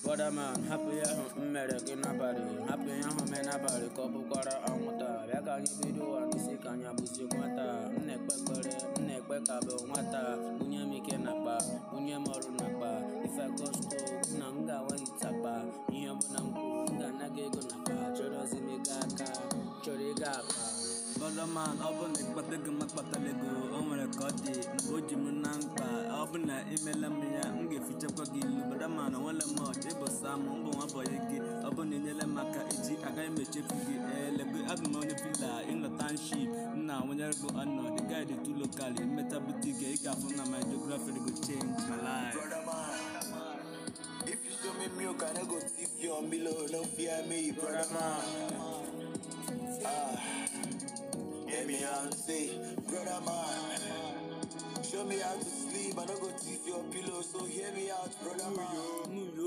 brother man hapụ ya ahụ m mere gị n'abalị hapụ ya ahụ mee n'abalị ka ọ bụkwara anwụnta bịa ka anyị bido ụwa n'isi ka anyị abụzie nwata m na-ekpe ekpere m na-ekpe ka bụ nwata bunye m ike n'akpa bunye m ọrụ n'akpa ife gosto na m ga-awa ịtakpa ihe ọbụla m kwuru m ga-ana gị ego n'akpa chọrọzi m ego aka chọrọ ego akpa Bọdaman ọ bụ na ịkpata ego ma kpatara ego o nwere ka ọ dị mgbe o ji m na mkpa ọ bụ na imela m ya m ga-efichakwa gị ilu Bọdaman onwere m ọchị ịbụ sam mbụ nwa bọyị gị ọ bụ na inyere m aka echi agaghị m echefu gị elego abụ m onye fila ịnọtanship m na-awụnyere gị ọnọdụ gaịdị tu lokal mmecha butike ị ga-afụ na my geography go change my life Brother man, if you show me milk, I no go tip you on below. No fear me, brother man. Ah, hear me out say, brother man. Show me how to sleep, I no go tip your pillow. So hear me out, brother man. Muyo